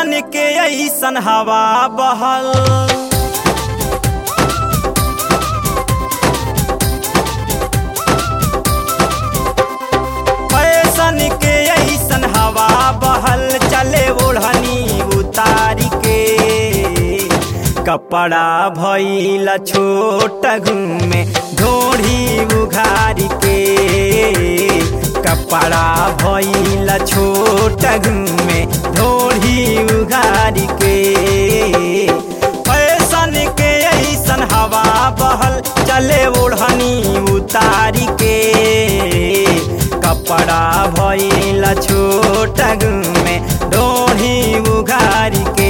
fashion के ऐसन हवा बहल फैशन के ऐसन हवा बहल चले ओढ़नी उतारी के कपड़ा भइल छोट घूमे ढोढ़ी उघारी के कपड़ा भइल छोट घूमे ढोढ़ी उघारी के फैशन के ऐसन हवा बहल चले ओढ़नी उतारी के कपड़ा भइल छोट घूमे ढोढ़ी उघारी के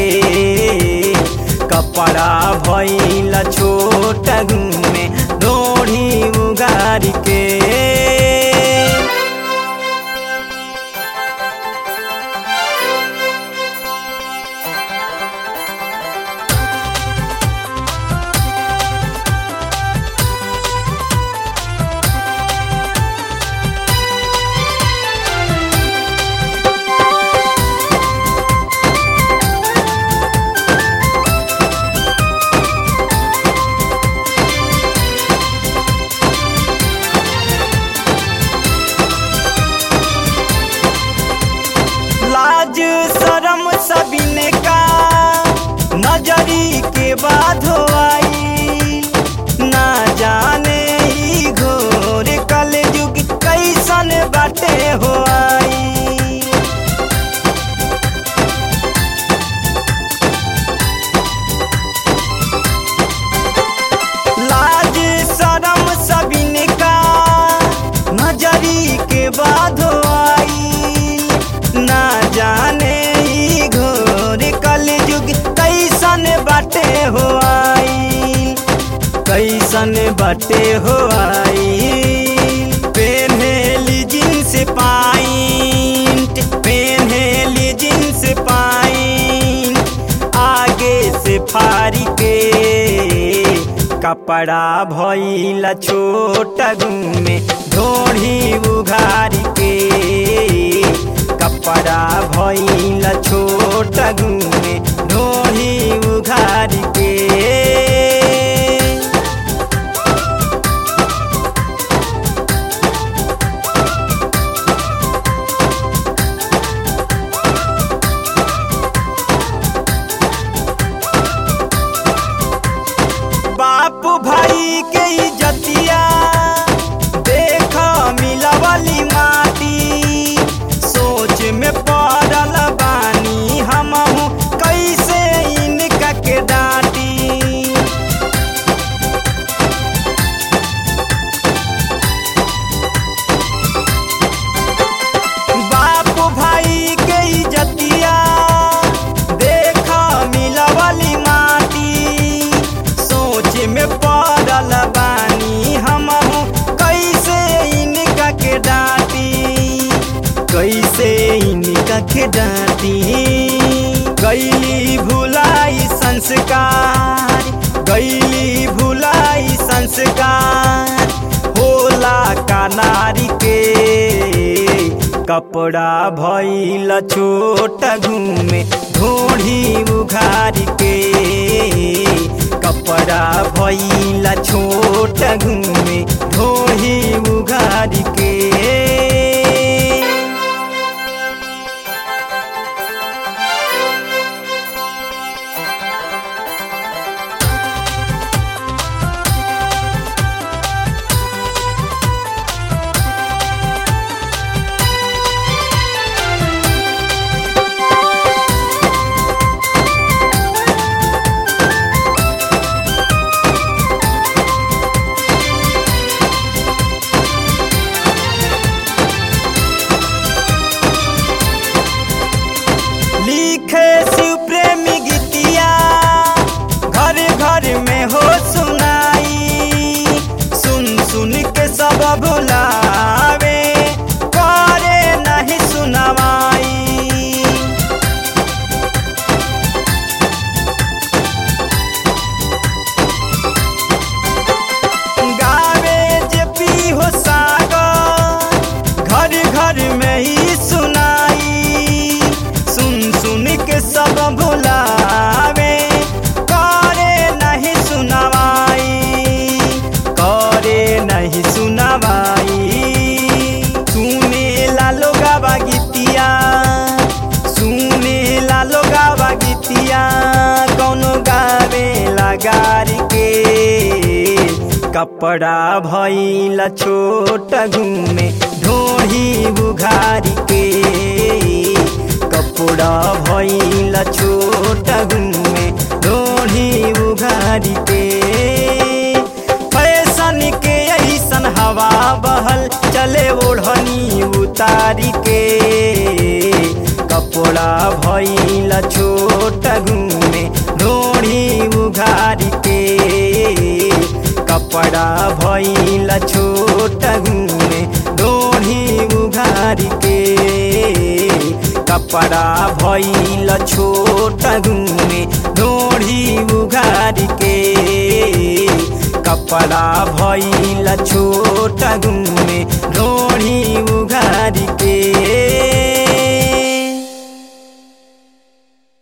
कपड़ा भइल छोट घूमे ढोढ़ी उघारी के लाज शरम सबिन का नजरी के बाद हो आई ना जाने ई घोर कल युग कैसन बाटे हो आई लाज शरम सबिन का नजरी के बाद हो आई ना जाने ई घोर कल युग कैसन बाटे हो आई कैसन बाटे हो आई पेन्हेली जींस पाइंट पेन्हेली जींस पाइंट आगे से फारी के कपड़ा भइल छोट घूमे ढोढ़ी उघारी के कपड़ा भइल छोट घूमे ढोढ़ी उघारी के बाप भाई के इज्जतिया देख मिलवली माटी सोच में पड़ल बानी हमहू कैसे इनका के डांटी बाप भाई के इज्जतिया देख मिलवली माटी सोच में पड़ल बानी हमहू कैसे इनका के डांटी कैसे इनका के डांटी गैली भुलाई संस्कार गैली भुलाई संस्कार होला का नारी के कपड़ा भइल छोट घूमे ढोढ़ी उघारी के कपड़ा भइल छोट घूमे ढोढ़ी उघारी के कपड़ा भइल छोट घूमे ढोढ़ी बुघारी के कपड़ा भइल छोट घूमे ढोढ़ी बुघारी के फैशन के ऐसन हवा बहल चले ओढ़नी उतारी के कपड़ा भइल छोट घूमे ढोढ़ी उघारी के कपड़ा भइल छोट घूमे ढोढ़ी उघारी के कपड़ा भइल छोट घूमे ढोढ़ी उघारी के कपड़ा भइल छोट घूमे ढोढ़ी उघारी के